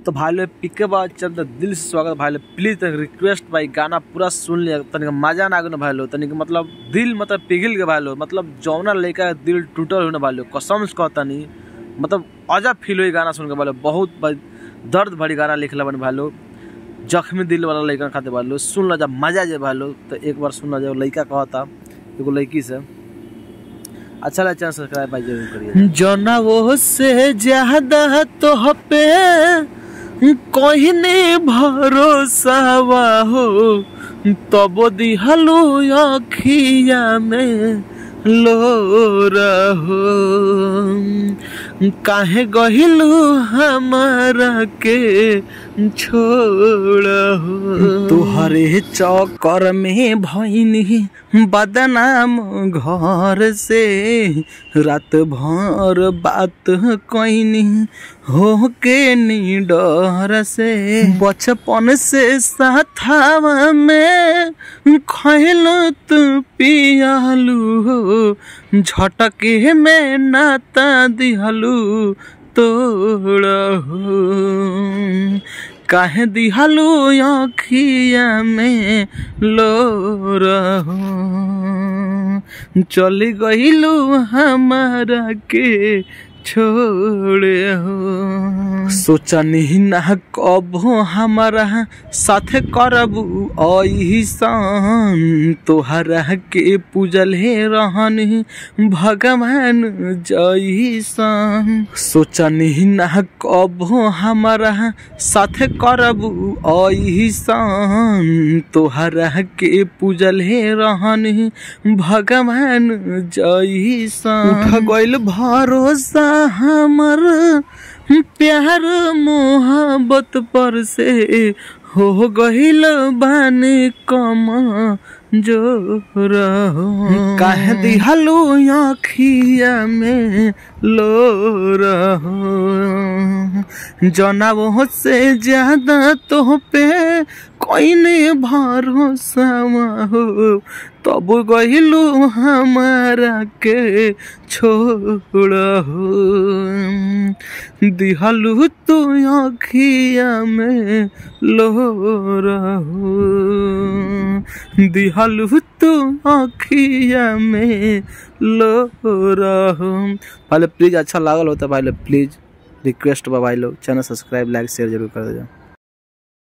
तो भाई लोग पिके बा चल तो दिल से स्वागत भाई लोग प्लीज तनिक रिक्वेस्ट भाई गाना पूरा सुन लिया तनिक मजा ना आगे ना भाई लोग तनिक मतलब दिल मतलब पिघल के भाई लोग मतलब जौना लड़का के दिल टूटल हो ना भाई लोग कसम से कहता नहीं मतलब अजब फील हुई गाना सुन के भाई लोग बहुत भाई दर्द भरी गाना लिखला बन भाई लोग जख्मी दिल वाला लड़का खाते भाई लोग सुन ला जब मजा जाए भाई लोग तो एक बार सुन ला जब लड़का कहता एगो लड़की से अच्छा लगा चैनल सब्सक्राइब भाई जरूर करिए जना वो से ज्यादा तो पे कहने भरोसा हो तब दिहलो अखिया में लो रहो काहे गहिलू हमारा के छोड़ तुहरे चक्कर में भैनी बदनाम घर से रात भर बात कैनी हो के निडर से बचपन से साथावा में खैलो तू पियालू हो झटके में नाता दिहलू तोड़ हो काहे दिहलू अखिया में लो रहो चली गईलू हमारा के छोड़े हो सोचनी ना कब हमारा साथ करबू ऐसन तोहरा के पूजल हे रहन भगवान जैसन सोचनी ना कब हमारा साथ करबू ऐसन तोहरा के पूजल हे रहन भगवान जैसन उठ गइल भरोसा हमर प्यार मोहब्बत पर से हो गइल बानी कम जो रहो काहे दिहलू आखिया में लो रहो जना वो से ज्यादा तो पे कोई नहीं भरोसा हो तब गहिलू हमारा के छोड़ हो दिहलू तू अखिया में लो रहो दिहलू तू अखिया में लो रहो पहले प्लीज अच्छा लागल होता भाई लोग प्लीज रिक्वेस्ट बा भाई लोग चैनल सब्सक्राइब लाइक शेयर जरूर कर दे